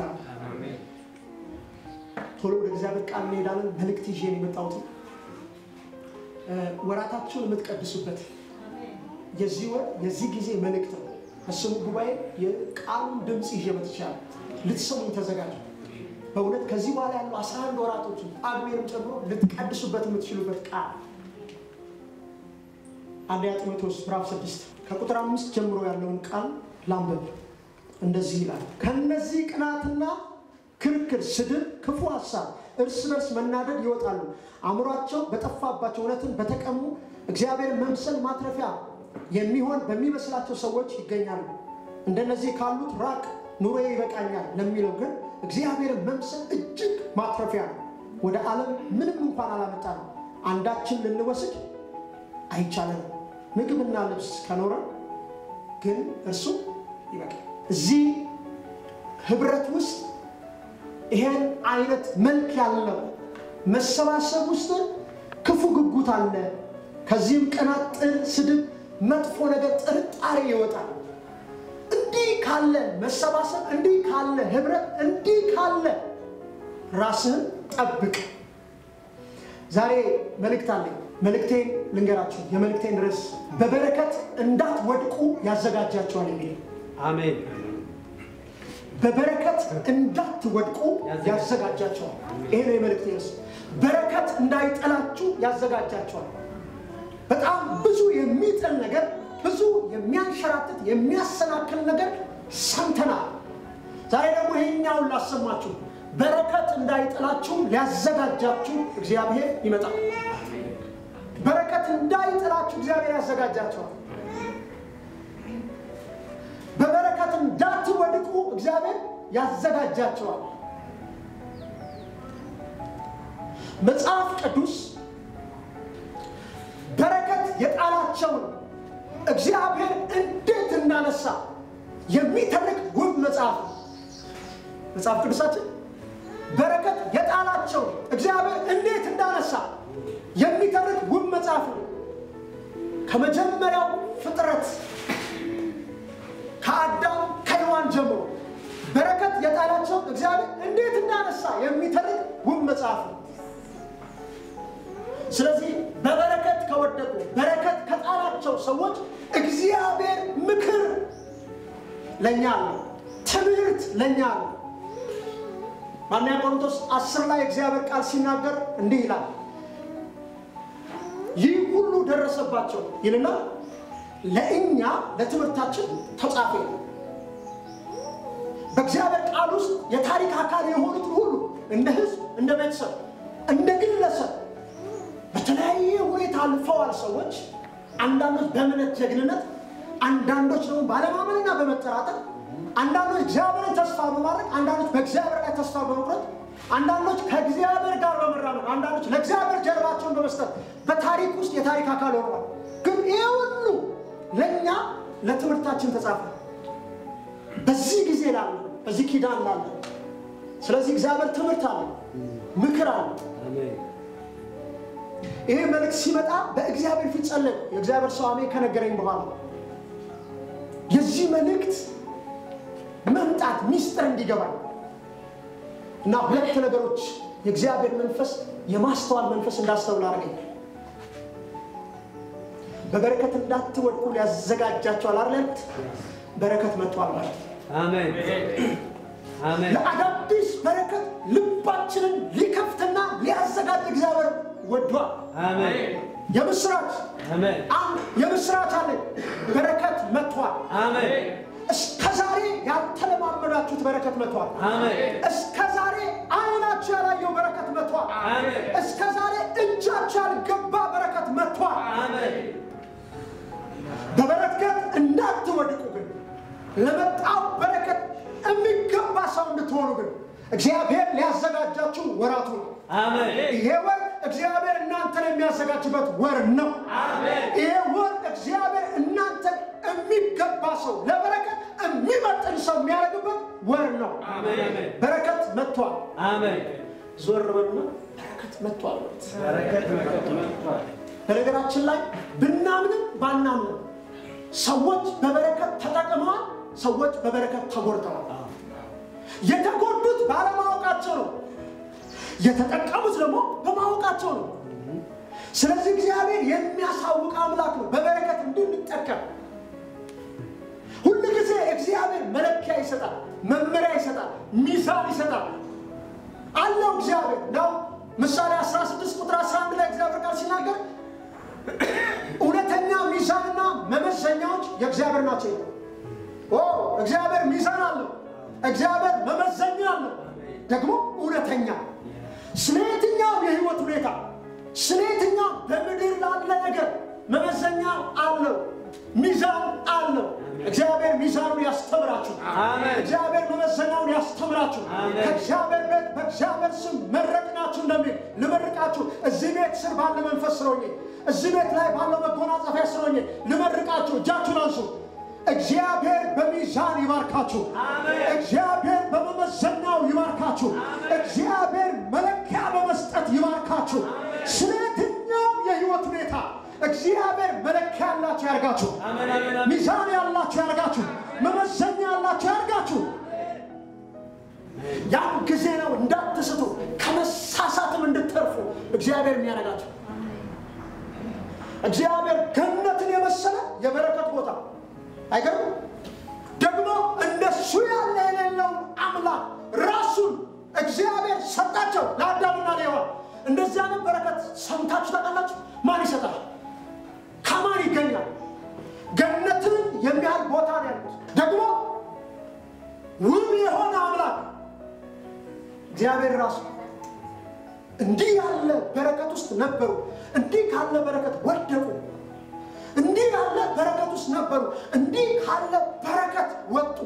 ይባላል። ቶሎ ወደ እግዚአብሔር ቃል እንሄዳለን። መልእክት ይዤ ነው የመጣሁት። ወራታችሁን የምትቀድሱበት የዚህ ወር የዚህ ጊዜ መልእክት ነው። በስሙ ጉባኤ የቃሉን ድምፅ ይዤ መጥቻለሁ። ልትሰሙኝ ተዘጋጁ። በእውነት ከዚህ በኋላ ያሉ 11 ወራቶችን ጳጉሜንም ጨምሮ ልትቀድሱበት የምትችሉበት ቃል አንደኛ ጢሞቴዎስ ምዕራፍ 6 ከቁጥር አምስት ጀምሮ ያለውን ቃል ላንብብ። እንደዚህ ይላል፣ ከነዚህ ቅናትና ክርክር፣ ስድብ፣ ክፉ ሀሳብ፣ እርስ በርስ መናደድ ይወጣሉ። አእምሯቸው በጠፋባቸው እውነትን በተቀሙ እግዚአብሔር መምሰል ማትረፊያ የሚሆን በሚመስላቸው ሰዎች ይገኛሉ። እንደነዚህ ካሉት ራቅ፣ ኑሮ ይበቃኛል ለሚለው ግን እግዚአብሔርን መምሰል እጅግ ማትረፊያ ነው። ወደ ዓለም ምንም እንኳን አላመጣ ነው አንዳችን ልንወስድ አይቻለንም። ምግብና ልብስ ከኖረ ግን እርሱ ይበቃል። እዚህ ህብረት ውስጥ ይሄን አይነት መልክ ያለው መሰባሰብ ውስጥ ክፉ ጉጉት አለ። ከዚህም ቅናት፣ ጥል፣ ስድብ፣ መጥፎ ነገር፣ ጥርጣሬ ይወጣል። እንዲህ ካለ መሰባሰብ፣ እንዲህ ካለ ህብረት፣ እንዲህ ካለ ራስህን ጠብቅ። ዛሬ መልእክት አለኝ። መልእክቴን ልንገራችሁ። የመልእክቴን ርዕስ በበረከት እንዳትወድቁ ያዘጋጃቸዋል የሚል አሜን። በበረከት እንዳትወድቁ ያዘጋጃቸዋል። ይሄ ነው የመልእክቴ ርዕስ። በረከት እንዳይጠላችሁ ያዘጋጃቸዋል። በጣም ብዙ የሚጥል ነገር፣ ብዙ የሚያንሸራትት የሚያሰናክል ነገር ሰምተናል። ዛሬ ደግሞ ይሄኛውን ላሰማችሁ። በረከት እንዳይጥላችሁ ሊያዘጋጃችሁ እግዚአብሔር ይመጣል። በረከት እንዳይጥላችሁ እግዚአብሔር ያዘጋጃቸዋል። በበረከት እንዳትወድቁ እግዚአብሔር ያዘጋጃቸዋል። መጽሐፍ ቅዱስ በረከት የጣላቸውን እግዚአብሔር እንዴት እንዳነሳ የሚተርክ ውብ መጽሐፍ ነው። መጽሐፍ ቅዱሳችን በረከት የጣላቸውን እግዚአብሔር እንዴት እንዳነሳ የሚተርክ ውብ መጽሐፍ ነው። ከመጀመሪያው ፍጥረት ከአዳም ከሔዋን ጀምሮ በረከት የጣላቸው እግዚአብሔር እንዴት እንዳነሳ የሚተርክ ውብ መጽሐፍ ነው። ስለዚህ በበረከት ከወደቁ በረከት ከጣላቸው ሰዎች እግዚአብሔር ምክር ለእኛ አለው፣ ትምህርት ለእኛ አለው። በአንደኛ ቆሮንቶስ አስር ላይ እግዚአብሔር ቃል ሲናገር እንዲህ ይላል ይህ ሁሉ ደረሰባቸው ይልና ለእኛ ለትምህርታችን ተጻፈ። በእግዚአብሔር ቃል ውስጥ የታሪክ አካል የሆኑትን ሁሉ እንደ ሕዝብ፣ እንደ ቤተሰብ፣ እንደ ግለሰብ በተለያየ ሁኔታ አልፈዋል ሰዎች። አንዳንዶች በእምነት ጀግንነት፣ አንዳንዶች ደግሞ ባለማመንና በመጠራጠር፣ አንዳንዶች እግዚአብሔርን ተስፋ በማድረግ፣ አንዳንዶች በእግዚአብሔር ላይ ተስፋ በመቁረጥ አንዳንዶች ከእግዚአብሔር ጋር በመራመድ አንዳንዶች ለእግዚአብሔር ጀርባቸውን በመስጠት በታሪክ ውስጥ የታሪክ አካል ሆነዋል። ግን ይህ ሁሉ ለእኛ ለትምህርታችን ተጻፈ። በዚህ ጊዜ ላለ በዚህ ኪዳን ላለ ስለዚህ እግዚአብሔር ትምህርት አለ፣ ምክር አለ። ይሄ መልእክት ሲመጣ በእግዚአብሔር ፊት ጸለይ። የእግዚአብሔር ሰው አሜን ከነገረኝ በኋላ የዚህ መልእክት መምጣት ሚስጥር እንዲገባኝ እና ሁለት ነገሮች የእግዚአብሔር መንፈስ የማስተዋል መንፈስ እንዳስተውል አድርገኝ። በበረከት እንዳትወድቁ ሊያዘጋጃቸዋል አይደለት? በረከት መጥቷል ማለት አሜን አሜን ለአዳዲስ በረከት ልባችንን ሊከፍትና ሊያዘጋጅ እግዚአብሔር ወዷል። አሜን የምስራች አሜን አንድ የምስራች አለ። በረከት መጥቷል። አሜን እስከ ዛሬ ያልተለማመዳችሁት በረከት መጥቷል። አሜን እስከ ዛሬ አይናችሁ ያላየው በረከት መጥቷል። አሜን እስከ ዛሬ እጃችሁ ያልገባ በረከት መጥቷል። አሜን በበረከት እንዳትወድቁ ግን ለመጣው በረከት የሚገባ ሰው እንድትሆኑ ግን እግዚአብሔር ሊያዘጋጃችሁ ወራቱ ነው። አሜን ይሄ ወር እግዚአብሔር እናንተን የሚያዘጋጅበት ወር ነው። ይሄ ወር እግዚአብሔር እናንተን የሚገባ ሰው ለበረከት የሚመጥን ሰው የሚያደርግበት ወር ነው። አሜን በረከት መጥቷል። አሜን ዞር በሉና በረከት መጥቷል በሉት። በረከት መጥቷል በነገራችን ላይ ብናምንም ባናምንም ሰዎች በበረከት ተጠቅመዋል፣ ሰዎች በበረከት ተጎድተዋል። የተጎዱ ባለማወቃቸው ነው። የተጠቀሙት ደግሞ በማወቃቸው ነው። ስለዚህ እግዚአብሔር የሚያሳውቅ አምላክ ነው። በበረከት እንድንጠቀም ሁሉ ጊዜ እግዚአብሔር መለኪያ ይሰጣል፣ መመሪያ ይሰጣል፣ ሚዛን ይሰጣል አለው እግዚአብሔር ነው። ምሳሌ 16 ቁጥር 11 ላይ እግዚአብሔር ቃል ሲናገር እውነተኛ ሚዛንና መመዘኛዎች የእግዚአብሔር ናቸው ይላል። ኦ እግዚአብሔር ሚዛን አለው። እግዚአብሔር መመዘኛ አለው፣ ደግሞ እውነተኛ ስለ የትኛው የህይወት ሁኔታ ስለ የትኛው በምድር ላለ ነገር መመዘኛ አለው፣ ሚዛን አለው። እግዚአብሔር ሚዛኑን ያስተምራችሁ። አሜን። እግዚአብሔር መመዘኛውን ያስተምራችሁ። አሜን። ከእግዚአብሔር ቤት በእግዚአብሔር ስም መረቅናችሁ እንደሚል ልመርቃችሁ። እዚህ ቤት ስር ባለ መንፈስ ስሮኜ እዚህ ቤት ላይ ባለው መጎናጸፊያ ስሮኜ ልመርቃችሁ። እጃችሁን አንሱ። እግዚአብሔር በሚዛን ይባርካችሁ። አሜን። እግዚአብሔር በመመዘኛው ይባርካችሁ። እግዚአብሔር መለኪያ በመስጠት ይባርካችሁ። ስለ የትኛውም የህይወት ሁኔታ እግዚአብሔር መለኪያ ያላችሁ ያርጋችሁ። አሜን አሜን አሜን። ሚዛን ያላችሁ ያርጋችሁ። መመዘኛ ያላችሁ ያርጋችሁ። ያን ጊዜ ነው እንዳትስቱ ከመሳሳትም እንድትተርፉ እግዚአብሔር የሚያደርጋችሁ። እግዚአብሔር ገነትን የመሰለ የበረከት ቦታ አይገርም? ደግሞ እንደሱ ያለ የሌለውን አምላክ ራሱን እግዚአብሔር ሰጣቸው ለአዳምና ለሔዋን። እንደዚህ አይነት በረከት ሰምታችሁ ታውቃላችሁ? ማን ይሰጣል? ከማን ይገኛል? ገነትን የሚያህል ቦታ ነው ያሉት። ደግሞ ውብ የሆነ አምላክ እግዚአብሔር ራሱ እንዲህ ያለ በረከት ውስጥ ነበሩ። እንዲህ ካለ በረከት ወደቁ። እንዲህ ያለ በረከት ውስጥ ነበሩ። እንዲህ ካለ በረከት ወጡ።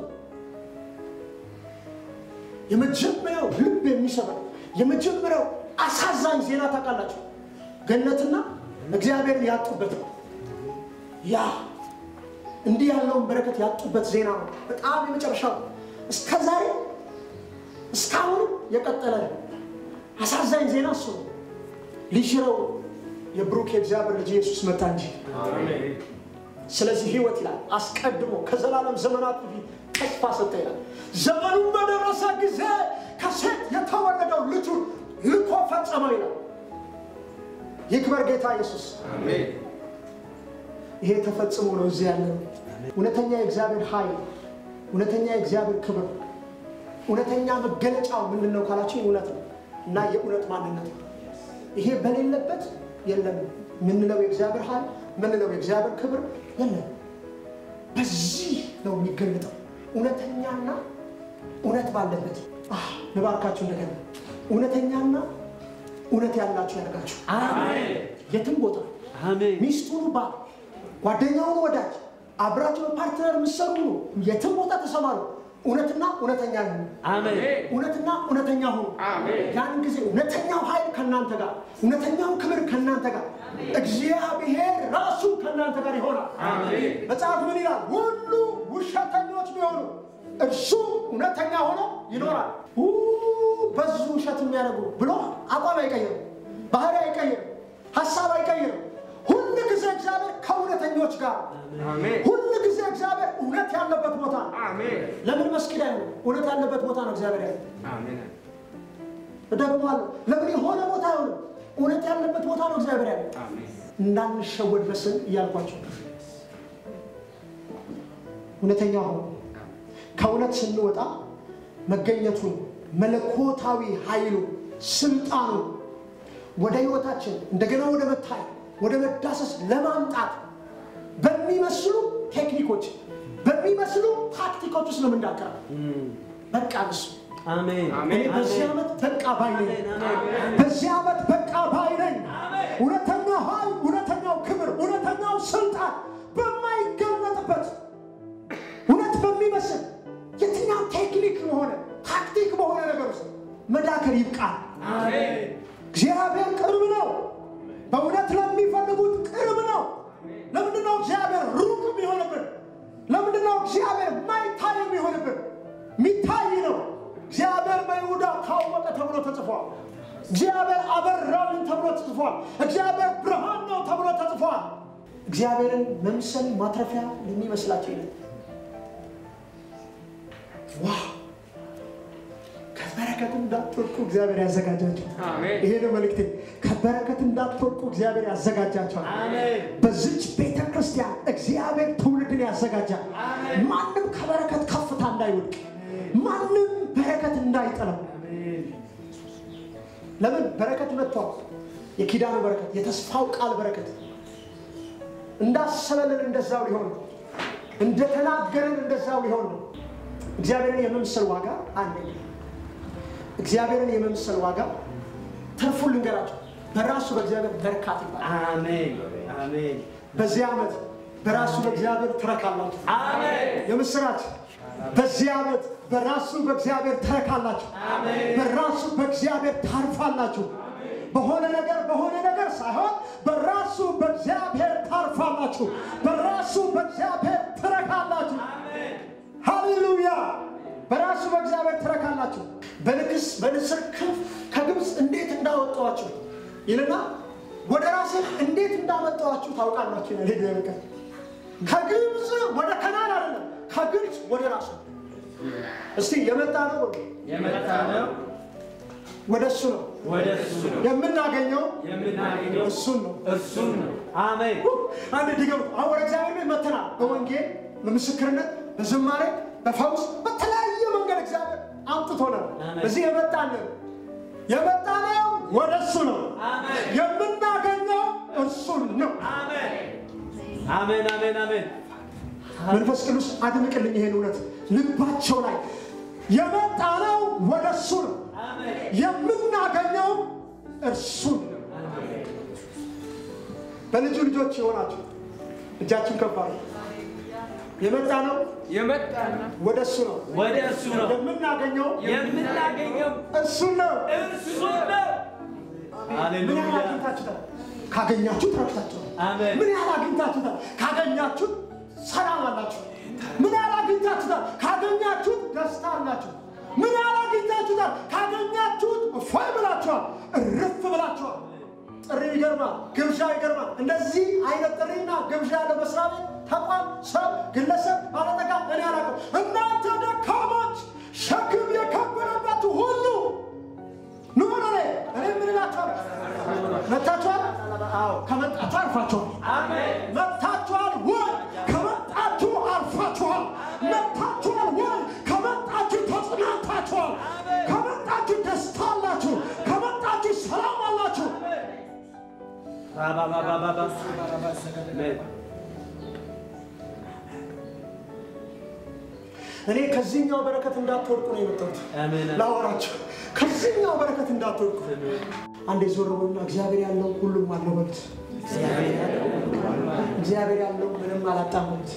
የመጀመሪያው ልብ የሚሰበር የመጀመሪያው አሳዛኝ ዜና ታውቃላችሁ? ገነትና እግዚአብሔርን ያጡበት ነው። ያ እንዲህ ያለውን በረከት ያጡበት ዜና ነው። በጣም የመጨረሻው እስከ ዛሬ እስካሁንም የቀጠለ ነው። አሳዛኝ ዜና እሱ ነው። ሊሽረው የብሩክ የእግዚአብሔር ልጅ ኢየሱስ መጣ እንጂ ስለዚህ ህይወት ይላል አስቀድሞ ከዘላለም ዘመናት በፊት ተስፋ ሰጠ ይላል። ዘመኑን በደረሰ ጊዜ ከሴት የተወለደው ልጁን ልኮ ፈጸመው ይላል። ይክበር ጌታ ኢየሱስ። ይሄ ተፈጽሞ ነው እዚህ ያለ ነው። እውነተኛ የእግዚአብሔር ኃይል፣ እውነተኛ የእግዚአብሔር ክብር፣ እውነተኛ መገለጫው ምንድን ነው ካላችሁ እውነት ነው እና የእውነት ማንነት ነው። ይሄ በሌለበት የለም ምንለው የእግዚአብሔር ኃይል ምንለው የእግዚአብሔር ክብር የለም። በዚህ ነው የሚገለጠው እውነተኛና እውነት ባለበት። አህ፣ ልባርካችሁ እንደገና እውነተኛና እውነት ያላችሁ ያደርጋችሁ የትም ቦታ አሜን ሚስቱን ባል ጓደኛውን ወዳጅ አብራችሁ በፓርትነር የምትሰሩ ነው። የትም ቦታ ተሰማሩ። እውነትና እውነተኛ ሁኑ። አሜን እውነትና እውነተኛ ሁኑ። ያን ጊዜ እውነተኛው ኃይል ከእናንተ ጋር፣ እውነተኛው ክብር ከእናንተ ጋር፣ እግዚአብሔር ራሱ ከእናንተ ጋር ይሆናል። መጽሐፍ ምን ይላል? ሁሉ ውሸተኞች ቢሆኑ እርሱ እውነተኛ ሆኖ ይኖራል። ኡ፣ በዙ ውሸት የሚያደርጉ ብሎ አቋም አይቀይርም፣ ባህሪ አይቀይርም፣ ሀሳብ አይቀይርም። ሁል ጊዜ እግዚአብሔር ከእውነተኞች ጋር ሁል ጊዜ እግዚአብሔር እውነት ያለበት ቦታ ነው። ለምን መስጊድ አይሆንም? እውነት ያለበት ቦታ ነው እግዚአብሔር ያለ እደግመዋለሁ። ለምን የሆነ ቦታ አይሆንም? እውነት ያለበት ቦታ ነው እግዚአብሔር ያለ። እንዳንሸወድ በስም እያልኳቸው እውነተኛ ሆኖ ከእውነት ስንወጣ መገኘቱን መለኮታዊ ኃይሉ ስልጣኑ ወደ ህይወታችን እንደገና ወደ መታይ ወደ መዳሰስ ለማምጣት በሚመስሉ ቴክኒኮች በሚመስሉ ታክቲኮች ውስጥ ነው የምንዳከረው። በቃ እሱ አሜን እኔ በዚህ ዓመት በቃ ባይ ነኝ። አሜን በዚህ ዓመት በቃ ባይ ነኝ። እውነተኛው ኃይል፣ እውነተኛው ክብር፣ እውነተኛው ስልጣን በማይገለጥበት እውነት በሚመስል የትኛው ቴክኒክ በሆነ ታክቲክ በሆነ ነገር ውስጥ መዳከር ይብቃል። እግዚአብሔር ቅርብ ነው። በእውነት ለሚፈልጉት ቅርብ ነው። ለምንድን ነው እግዚአብሔር ሩቅ የሚሆንብን? ለምንድን ነው እግዚአብሔር ማይታይ የሚሆንብን? የሚታይ ነው። እግዚአብሔር በይሁዳ ታወቀ ተብሎ ተጽፏል። እግዚአብሔር አበራልን ተብሎ ተጽፏል። እግዚአብሔር ብርሃን ነው ተብሎ ተጽፏል። እግዚአብሔርን መምሰል ማትረፊያ የሚመስላቸው ይላል። ዋው! ከበረከት እንዳትወድቁ እግዚአብሔር ያዘጋጃቸው። አሜን። ይሄ ነው መልእክቴ። ከበረከት እንዳትወድቁ እግዚአብሔር ያዘጋጃቸዋል። አሜን። በዚች ቤተ ክርስቲያን እግዚአብሔር ትውልድን ያዘጋጃል። አሜን። ማንም ከበረከት ከፍታ እንዳይወድቅ፣ ማንም በረከት እንዳይጠለው። ለምን በረከት መጥቷል። የኪዳኑ በረከት፣ የተስፋው ቃል በረከት እንዳሰበልን እንደዛው ሊሆን ነው። እንደተናገረን እንደዛው ሊሆን ነው። እግዚአብሔርን የመምሰል ዋጋ አለ። እግዚአብሔርን የመምሰል ዋጋ ተርፉን ልንገራቸው። በራሱ በእግዚአብሔር በርካት ይባላል። አሜን። አሜን። በዚህ ዓመት በራሱ በእግዚአብሔር ትረካላችሁ። አሜን። የምስራች በዚህ ዓመት በራሱ በእግዚአብሔር ትረካላችሁ። በራሱ በእግዚአብሔር ታርፋላችሁ። በሆነ ነገር በሆነ ነገር ሳይሆን በራሱ በእግዚአብሔር ታርፋላችሁ። በራሱ በእግዚአብሔር ትረካላችሁ። ሃሌሉያ! በራሱ በእግዚአብሔር ትረካላችሁ። በንግስ በንስር ክንፍ ከግብፅ እንዴት እንዳወጣኋችሁ ይልና ወደ ራሴ እንዴት እንዳመጣኋችሁ ታውቃላችሁ ይላል የእግዚአብሔር ቃል። ከግብፅ ወደ ከናን አይደለም፣ ከግብፅ ወደ ራሱ እስቲ የመጣ ነው በሉ። የመጣ ነው ወደ እሱ ነው ወደ እሱ ነው የምናገኘው የምናገኘው እሱን ነው። እሱን ነው። አሜን። አንድ ድገሙ። አሁን ወደ እግዚአብሔር ቤት መተናል። በወንጌል በምስክርነት በዝማሬ በፈውስ በተለያየ መንገድ እግዚአብሔር አምጥቶናል። አሜን። እዚህ የመጣንን የመጣነው ወደ እሱ ነው። አሜን። የምናገኘው እርሱን ነው። አሜን። አሜን። አሜን። አሜን። መንፈስ ቅዱስ አድምቅልኝ ይሄን እውነት ልባቸው ላይ የመጣነው ወደ እሱ ነው። አሜን። የምናገኘው እርሱን ነው። በልጁ ልጆች የሆናችሁ እጃችን ከፍ አድርጉ። የመጣ ነው የመጣ ነው ወደ እሱ ነው። ወደ እሱ ነው የምናገኘው የምናገኘው እሱን ነው። እርሱን ነው። ምን ያህል ሃሌሉያ። አግኝታችሁታል? ካገኛችሁት ረክታችኋል። አሜን። ምን ያህል አግኝታችሁታል? ካገኛችሁት ሰላም አላችሁ። ምን ያህል አግኝታችሁታል? ካገኛችሁት ደስታ አላችሁ። ምን ያህል አግኝታችሁታል? ካገኛችሁት እፎይ ብላችኋል፣ እርፍ ብላችኋል። ጥሪ ይገርማል፣ ግብዣ ይገርማል። እንደዚህ አይነት ጥሪና ግብዣ ያለ መስሪያ ቤት፣ ተቋም፣ ሰው፣ ግለሰብ፣ ባለጠጋ እኔ አላውቅም። እናንተ ደካሞች ሸክም የከበረባችሁ ሁሉ ኑ ወደ እኔ እኔ ምን እላችኋለሁ? መጥታችኋል? አዎ ከመጣችሁ አርፋችኋል። አሜን። መጥታችኋል ወይ? ከመጣችሁ አርፋችኋል። መጥታችኋል ወይ? ከመጣችሁ ተጽናንታችኋል። ከመጣችሁ ደስታ አላችሁ። ከመጣችሁ ሰላም አላችሁ። ባባባባባ አሜን። እኔ ከዚህኛው በረከት እንዳትወድቁ ነው የመጣሁት አሜን። ላወራችሁ። ከዚህኛው በረከት እንዳትወድቁ። አንዴ ዞር በሉና እግዚአብሔር ያለው ሁሉም አለው በሉት። እግዚአብሔር ያለው ምንም አላጣም በሉት።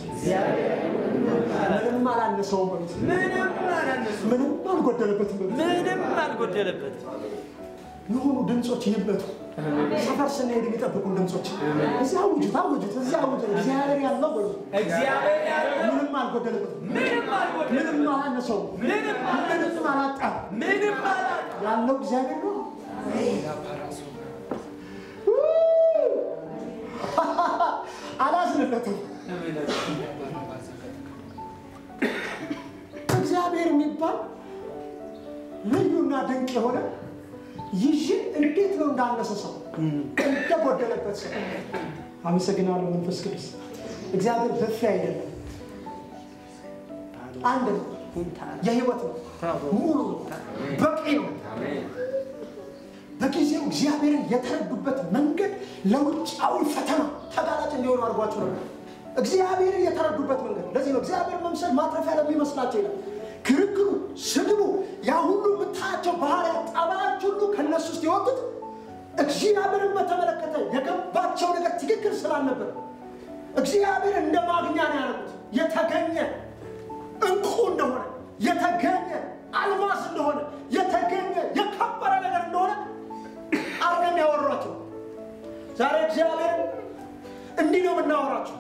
ምንም አላነሰውም በሉት። ምንም አላነሱ ምንም አልጎደለበትም በሉት። ምንም አልጎደለበት። የሆኑ ድምፆች ይበቱ ሰፈር ስንሄድ የሚጠብቁን ድምፆች እዚህ አውጁት አውጁት እዚህ አውጁት እግዚአብሔር ያለው በሉ እግዚአብሔር ያለው ምንም አልጎደለበትም ምንም አልጎደለበት። ምንም አላነሰውም ምንም ምንም አላጣም ምንም አላጣ ያለው እግዚአብሔር ነው አላዝንለትም እግዚአብሔር የሚባል ልዩና ድንቅ የሆነ ይዤ እንዴት ነው እንዳነሰ ሰው እንደጎደለበት ሰው አመሰግናለሁ መንፈስ ቅዱስ እግዚአብሔር በፊ አይደለም አንድ ነው የህይወት ነው ሙሉ ነው በቂ ነው በጊዜው እግዚአብሔርን የተረዱበት መንገድ ለውጫዊ ፈተና ተጋላጭ እንዲሆኑ አድርጓቸው ነበር እግዚአብሔርን የተረዱበት መንገድ ለዚህ ነው እግዚአብሔር መምሰል ማትረፊያ ለሚመስላቸው ይላል ክርክሩ ስድቡ ያ ሁሉ የምታያቸው ባህርያት ጠባያች ሁሉ ከነሱ ውስጥ የወጡት እግዚአብሔርን በተመለከተ የገባቸው ነገር ትክክል ስላልነበር እግዚአብሔር እንደ ማግኛ ነው ያደረጉት የተገኘ እንቁ እንደሆነ የተገኘ አልማስ እንደሆነ የተገኘ የከበረ ነገር እንደሆነ አርገን ያወሯቸው ዛሬ እግዚአብሔር እንዲህ ነው የምናወራቸው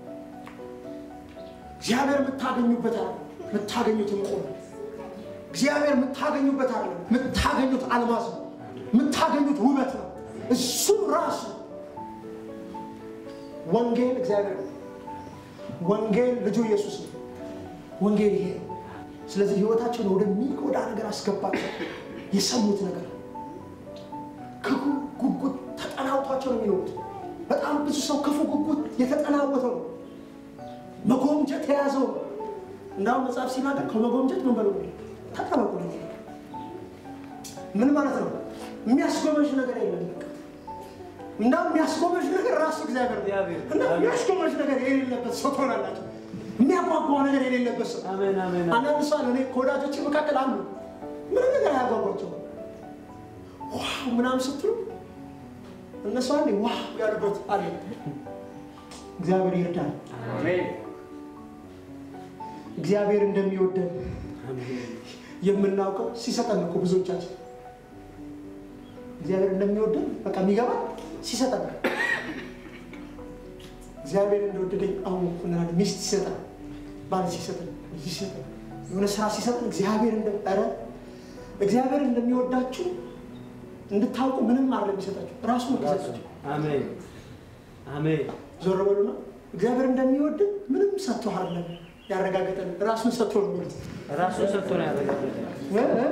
እግዚአብሔር የምታገኙበት አለ የምታገኙት እንቁ ነው እግዚአብሔር የምታገኙበት አለ የምታገኙት አልማዝ ነው የምታገኙት ውበት ነው እሱ ራሱ ወንጌል እግዚአብሔር ነው ወንጌል ልጁ ኢየሱስ ነው ወንጌል ይሄ ነው ስለዚህ ህይወታቸውን ወደሚጎዳ ነገር አስገባቸው። የሰሙት ነገር ክፉ ጉጉት ተጠናውቷቸው ነው የሚኖሩት። በጣም ብዙ ሰው ክፉ ጉጉት የተጠናወተው ነው። መጎምጀት የያዘው ነው። እንዳሁም መጽሐፍ ሲናገር ከመጎምጀት ምን በሉ ተጠበቁ ነው። ምን ማለት ነው? የሚያስጎመዥ ነገር የለም። በቃ እንዳውም የሚያስጎመዥ ነገር ራሱ እግዚአብሔር ነው። እግዚአብሔር። እና የሚያስጎመዥ ነገር የሌለበት ሰው ትሆናላችሁ። የሚያጓጓ ነገር የሌለበት ሰው አሜን አሜን አንዳንድ ሰው አለ። እኔ ከወዳጆች መካከል አንዱ ምንም ነገር አያጓጓቸው ዋው ምናምን ስትሉ እነሱ አንዴ ዋው ያሉበት አለ። እግዚአብሔር ይርዳል። አሜን እግዚአብሔር እንደሚወደን የምናውቀው ሲሰጠን ነው እኮ ብዙዎቻችን እግዚአብሔር እንደሚወደን በቃ የሚገባ ሲሰጠን ነው። እግዚአብሔር እንደወደደኝ አሁን እንላለን። ሚስት ሲሰጠን፣ ባል ሲሰጠን፣ ልጅ ሲሰጠን፣ የሆነ ስራ ሲሰጠን እግዚአብሔር እንደ ኧረ እግዚአብሔር እንደሚወዳችሁ እንድታውቁ ምንም አለ የሚሰጣችሁ ራሱ ነው የሚሰጣችሁ። አሜን አሜን ዞር በሉና እግዚአብሔር እንደሚወድን ምንም ሰጥቶ አይደለም ያረጋገጠን ራሱን ሰጥቶ ነው የሚሉት። ራሱን ሰጥቶ ነው ያደረገልን።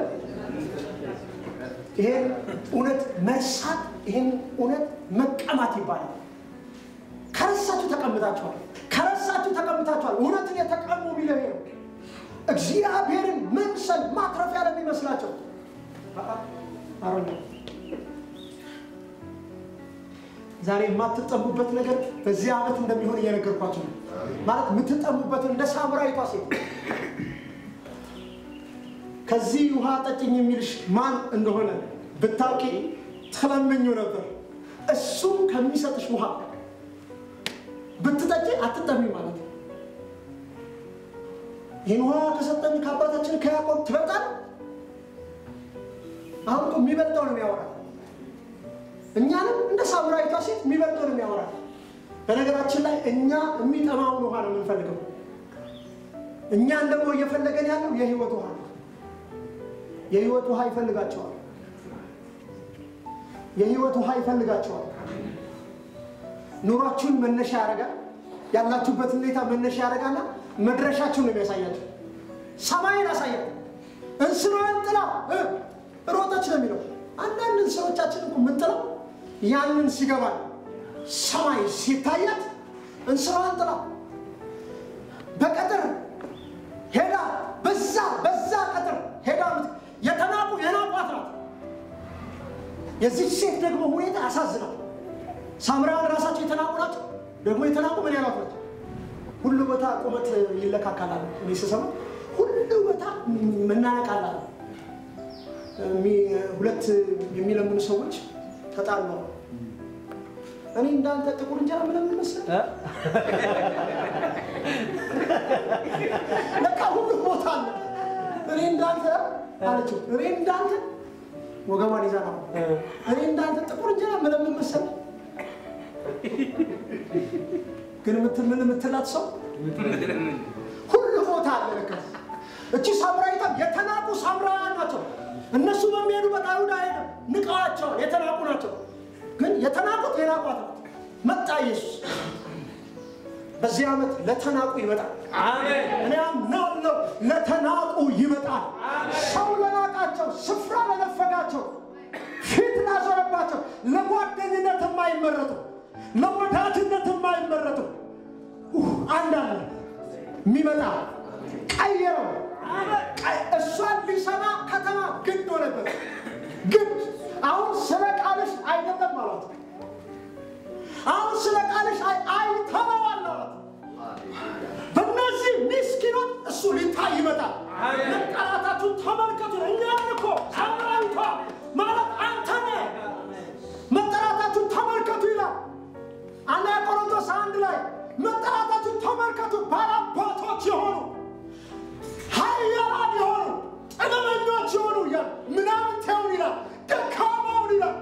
ይሄን እውነት መርሳት፣ ይሄን እውነት መቀማት ይባላል። ከረሳችሁ ተቀምጣችኋል። ከረሳችሁ ተቀምጣችኋል። እውነትን የተቀሙ የሚለው ይሄ ነው። እግዚአብሔርን መምሰል ማትረፊያ ለሚመስላቸው አረ ዛሬ የማትጠሙበት ነገር በዚህ ዓመት እንደሚሆን እየነገርኳቸው ነው። ማለት የምትጠሙበትን እንደ ሳምራዊቷ ሴት ከዚህ ውሃ ጠጭኝ የሚልሽ ማን እንደሆነ ብታውቂ ትለምኙ ነበር። እሱ ከሚሰጥሽ ውሃ ብትጠጪ አትጠሚ ማለት ነው። ይህን ውሃ ከሰጠን ከአባታችን ከያዕቆብ ትበልጣል። አሁን እኮ የሚበልጠው ነው የሚያወራ እኛንም እንደ ሳምራዊቷ ሴት የሚበልጠው ነው የሚያወራ። በነገራችን ላይ እኛ የሚጠማውን ውሃ ነው የምንፈልገው። እኛን ደግሞ እየፈለገን ያለው የህይወት ውሃ ነው። የህይወት ውሃ ይፈልጋቸዋል። የህይወት ውሃ ይፈልጋቸዋል። ኑሯችሁን መነሻ ያደርጋል። ያላችሁበት ሁኔታ መነሻ ያደርጋልና መድረሻችሁን ነው የሚያሳያቸው። ሰማይን ያሳያል። እንስራን ጥላ እ ሮጠች ነው የሚለው። አንዳንድ እንስሮቻችን እኮ የምንጥለው ያንን ሲገባል ሰማይ ሲታያት እንስራን ጥላ በቀጥር ሄዳ በዛ በዛ ቀጥር ሄዳ ምት- የተናቁ የናቋት ናት። የዚች ሴት ደግሞ ሁኔታ ያሳዝናል። ሳምራውያን ራሳቸው የተናቁ ናቸው። ደግሞ የተናቁ ምን ያሏት ናቸው? ሁሉ ቦታ ቁመት ይለካካላል። እኔ ስሰማ ሁሉ ቦታ መናነቃላል። ሁለት የሚለምኑ ሰዎች ተጣልተዋል። እኔ እንዳንተ ጥቁር እንጀራ ምለምን መሰለህ ለካ ሁሉ ቦታ አለ። እኔ እንዳንተ አለችው። እኔ እንዳንተ ወገቧን ይዛ ነው። እኔ እንዳንተ ጥቁር እንጀራ ምለምን መሰለህ ግን ምትል ምን የምትላት ሰው ሁሉ ቦታ አለ። ለካ እቺ ሳምራዊቷም የተናቁ ሳምራውያን ናቸው። እነሱ በሚሄዱበት አይሁድ አይሄድም፣ ንቀዋቸዋል። የተናቁ ናቸው። ግን የተናቁት የናቋት ናት። መጣ ኢየሱስ። በዚህ ዓመት ለተናቁ ይመጣል። አሜን እኔ አምናለሁ ለተናቁ ይመጣል። ሰው ለናቃቸው፣ ስፍራ ለነፈጋቸው፣ ፊት ላዞረባቸው፣ ለጓደኝነት የማይመረጡ ለወዳጅነት የማይመረጡ ኡህ፣ አንድ አለ የሚመጣ ቀየረው። ቀይ- እሷን ሊሰማ ከተማ ግድ ሆነበት። ግድ አሁን ስለ ቃልሽ አይደለም አሏት። አሁን ስለ ቃልሽ አይ አይተነዋል አሏት። በእነዚህ ምስኪኖች እሱ ሊታይ ይመጣል። አሜን። መጠራታችሁን ተመልከቱ። እኛን እኮ ሳምራዊቷ ማለት አንተ ነህ። መጠራታችሁን ተመልከቱ ይላል። አንደኛ ቆሮንቶስ አንድ ላይ መጠራታችሁን ተመልከቱ። ባላባቶች የሆኑ ኃያላን የሆኑ ጥበበኞች የሆኑ ይላል። ምናምንቴውን ይላል። ደካማውን ይላል።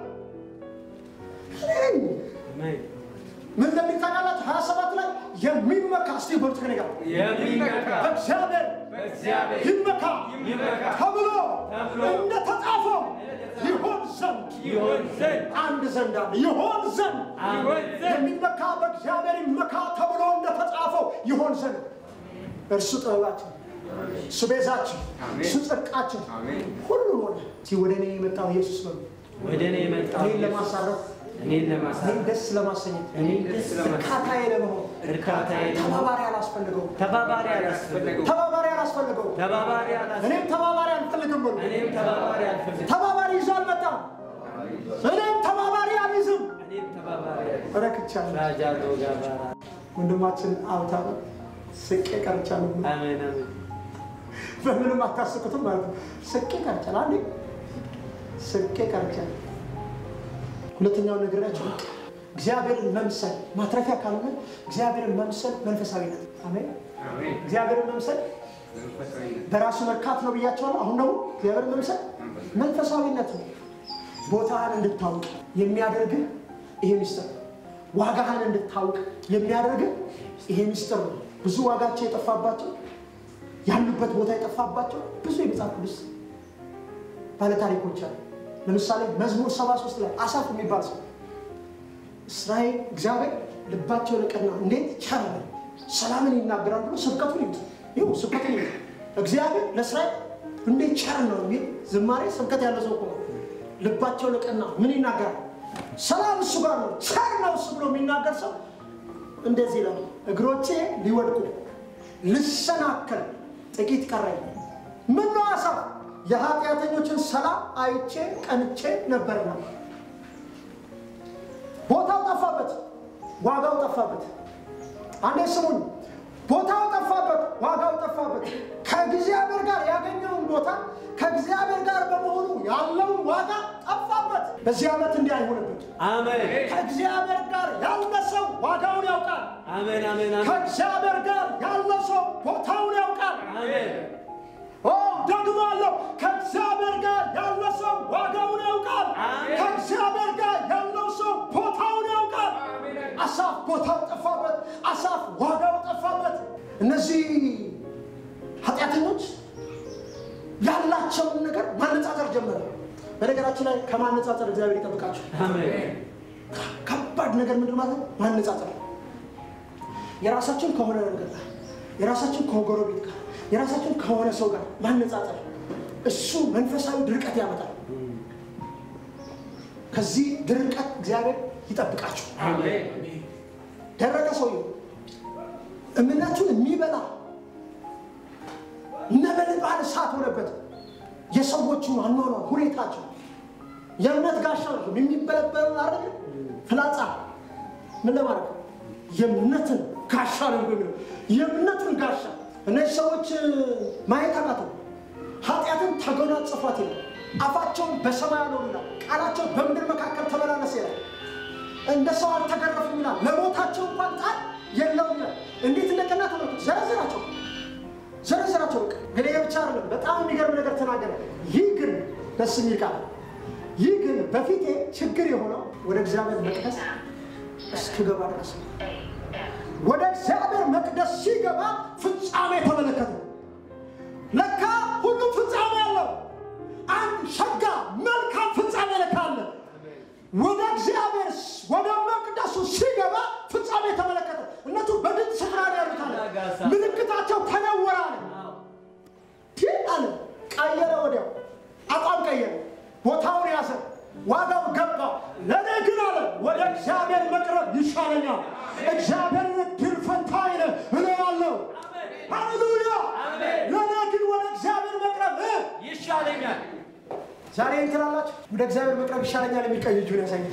እኔ አሜን ምን እንደሚል ታውቃላችሁ? ሀያ ሰባት ላይ የሚመካ እስቲ በሉት ከእኔ ጋር የሚመካ በእግዚአብሔር በእግዚአብሔር ይመካ ይመካ ተብሎ ተብሎ እንደተጻፈው ይሆን ዘንድ ይሆን ዘንድ አንድ ዘንድ አለ ይሆን ዘንድ ይሆን ዘንድ የሚመካ በእግዚአብሔር ይመካ ተብሎ እንደተጻፈው ይሆን ዘንድ እርሱ ጥበባችን እሱ ቤዛችን፣ አሜን። እሱ ጽድቃችን አሜን። ሁሉን ሆነ። እስቲ ወደ እኔ የመጣው ኢየሱስ ነው። ወደ እኔ የመጣው እኔን ለማሳረፍ እኔን እኔን ለማሳረፍ ደስ ለማሰኘት እኔን ደስ ለማሰኘት እርካታዬ ለመሆን እርካታዬ ለመሆን ተባባሪ አላስፈልገው ተባባሪ አላስፈልገው ተባባሪ አላስፈልገው ተባባሪ አላስፈልገው እኔም ተባባሪ አልፈልግም ብሎ እኔም ተባባሪ አልፈልግም ተባባሪ ይዞ አልመጣም። እኔም ተባባሪ አልይዝም። እኔም ተባባሪ አልፈልግም ረክቻለሁ። ራጃሎ ጋባራ ወንድማችን አውታበ ስቄ ቀርቻለሁ። አሜን አሜን በምንም አታስቁትም ማለት ነው። ስቄ ቀርቻለሁ። አንዴ ስቄ ቀርቻለሁ። ሁለተኛውን ነግሬያቸው እግዚአብሔርን መምሰል ማትረፊያ ካልሆነ እግዚአብሔርን መምሰል መንፈሳዊነት። አሜን። አሜን። እግዚአብሔርን መምሰል መንፈሳዊነት በራሱ መርካት ነው ብያቸዋለሁ። አሁን ደግሞ እግዚአብሔርን መምሰል መንፈሳዊነት ነው። ቦታህን እንድታውቅ የሚያደርግህ ይሄ ሚስጥር ነው። ዋጋህን እንድታውቅ የሚያደርግህ ይሄ ሚስጥር ነው። ብዙ ዋጋቸው የጠፋባቸው ያሉበት ቦታ የጠፋባቸው ብዙ የመጽሐፍ ቅዱስ ባለታሪኮች አሉ። ለምሳሌ መዝሙር 73 ላይ አሳፍ የሚባል ሰው እስራኤል እግዚአብሔር ልባቸው ለቀና እንዴት ቸር ነው፣ ሰላምን ይናገራል ብሎ ስብከቱን ይዩት። ይኸው ስብከቱን ይዩት። እግዚአብሔር ለእስራኤል እንዴት ቸር ነው የሚል ዝማሬ ስብከት ያለ ሰው እኮ ነው። ልባቸው ለቀና ምን ይናገራል? ሰላም እሱ ጋር ነው፣ ቸር ነው እሱ ብሎ የሚናገር ሰው እንደዚህ ይላል፣ እግሮቼ ሊወድቁ ልሰናከል ጥቂት ቀረኝ። ምን ነው አሳፍ የኃጢአተኞችን ሰላም አይቼ ቀንቼ ነበርና ቦታው ጠፋበት፣ ዋጋው ጠፋበት። አንዴ ስሙኝ፣ ቦታው ጠፋበት፣ ዋጋው ጠፋበት። ከእግዚአብሔር ጋር ያገኘውን ቦታ ከእግዚአብሔር ጋር በመሆኑ ያለውን ዋጋ ጠፋበት። በዚህ ዓመት እንዲህ አይሆንበት። አሜን ከእግዚአብሔር ጋር ያለ ሰው ዋጋውን ያውቃል። አሜን አሜን አሜን ከእግዚአብሔር ጋር ያለ ሰው ቦታውን ያውቃል። አሜን ኦ ደግሞ አለው ከእግዚአብሔር ጋር ያለ ሰው ዋጋውን ያውቃል። አሜን። ከእግዚአብሔር ጋር ያለው ሰው ቦታውን ያውቃል። አሳፍ ቦታው ጠፋበት፣ አሳፍ ዋጋው ጠፋበት። እነዚህ ኃጢአተኞች ያላቸውን ነገር ማነጻጸር ጀመረ። በነገራችን ላይ ከማነጻጸር እግዚአብሔር ይጠብቃቸው። አሜን ከባድ ነገር ምንድን ማለት ነው? ማነጻጸር የራሳችን ከሆነ ነገር ጋር የራሳችን ከጎረቤት ጋር የራሳችን ከሆነ ሰው ጋር ማነጻጸር እሱ መንፈሳዊ ድርቀት ያመጣል። ከዚህ ድርቀት እግዚአብሔር ይጠብቃችሁ። አሜን ደረቀ ሰውዬው እምነቱን የሚበላ ነበልባል እሳት ሆነበት። የሰዎቹን አኗኗር ሁኔታቸው የእምነት ጋሻ ነው የሚበለበሉ አይደል? ፍላጻ ምን ለማድረግ የእምነትን ጋሻ ነው የሚለው የእምነትን ጋሻ እነዚህ ሰዎች ማየት አቃተው። ኃጢአትን ተጎናጸፏት ይላል። አፋቸውን በሰማይ ነው ይላል። ቃላቸው በምድር መካከል ተመላለሰ ይላል። እንደ ሰው አልተገረፉም ይላል። ለሞታቸው እንኳን ጣል የለውም ይላል። እንዴት እንደቀና ተመልከቱ። ዘረዘራቸው ዘረዘራቸው። በቃ ግን ይሄ ብቻ አይደለም። በጣም የሚገርም ነገር ተናገረ። ይህ ግን ደስ የሚል ቃል ይህ ግን በፊቴ ችግር የሆነው ወደ እግዚአብሔር መቅደስ እስክገባ ድረስ ነው። ወደ እግዚአብሔር መቅደስ ሲገባ ፍጻሜ ተመለከተ። ለካ ሁሉም ፍጻሜ አለው። አንድ ሸጋ መልካም ፍጻሜ ለካ አለ። ወደ እግዚአብሔር ወደ መቅደሱ ሲገባ ፍጻሜ ተመለከተ። እነቱ በድንቅ ስፍራ ነው ያሉት አለ። ምልክታቸው ተነወረ አለ። ይህ አለ ቀየረ። ወዲያው አቋም ቀየረ። ቦታውን ያዘ። ዋጋው ገባ። ለእኔ ግን አለ ወደ እግዚአብሔር መቅረብ ይሻለኛል። እግዚአብሔርን እድል ፈንታዬ ነህ እለዋለሁ። ሃሌሉያ! ለእኔ ግን ወደ እግዚአብሔር መቅረብ እ ይሻለኛል ዛሬ እንትን አላችሁ ወደ እግዚአብሔር መቅረብ ይሻለኛል የሚቀኝ እጁን ያሳያል።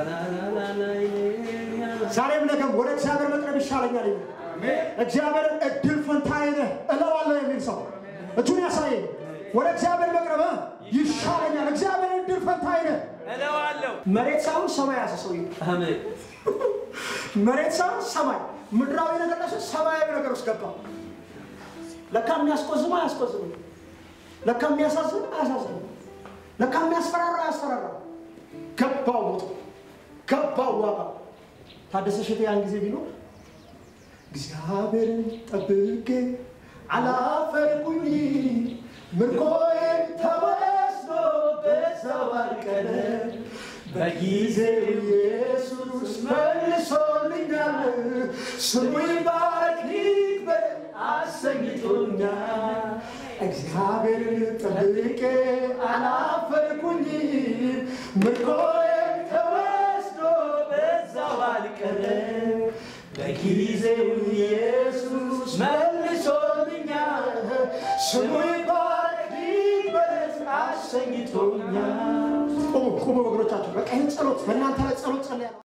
ዛሬም ነገም ወደ እግዚአብሔር መቅረብ ይሻለኛል የሚል እግዚአብሔርን እድል ፈንታዬ ነህ እለዋለሁ የሚል ሰው እጁን ያሳየኝ። ወደ እግዚአብሔር መቅረብ እ ይሻለኛል። እግዚአብሔርን እድል ፈንታዬ ነህ። እለዋለሁ መሬት ሳይሆን ሰማይ ያዘ ሰውዬ። አሜን መሬት ሳይሆን ሰማይ፣ ምድራዊ ነገር ላይ ሳይሆን ሰማያዊ ነገር ውስጥ ገባ። ለካ የሚያስቆዝም አያስቆዝም፣ ለካ የሚያሳዝን አያሳዝንም፣ ለካ የሚያስፈራራ አያስፈራራ። ገባው ሞቶ ገባው ዋጋ። ታደሰ እሸቴ ያን ጊዜ ቢኖር እግዚአብሔርን ጠብቄ አላፈርኩኝ ምርኮዬን ተወስዶ በዛው አልቀረ በጊዜው ኢየሱስ መልሶልኛል። ስሙ ይባረክ ይክበር አሰኝቶኛል። ወድቄ አላፈርኩኝም ምርኮዬ ተወስዶ በዛው አልቀረም በጊዜው ኢየሱስ መልሶልኛል ስሙ ይባረክ ይበለጥ አሰኝቶኛል ቁሙ ቁሙ ወገኖቻችሁ በቃ ይህን ጸሎት በእናንተ ላይ ጸሎት ጸልያለሁ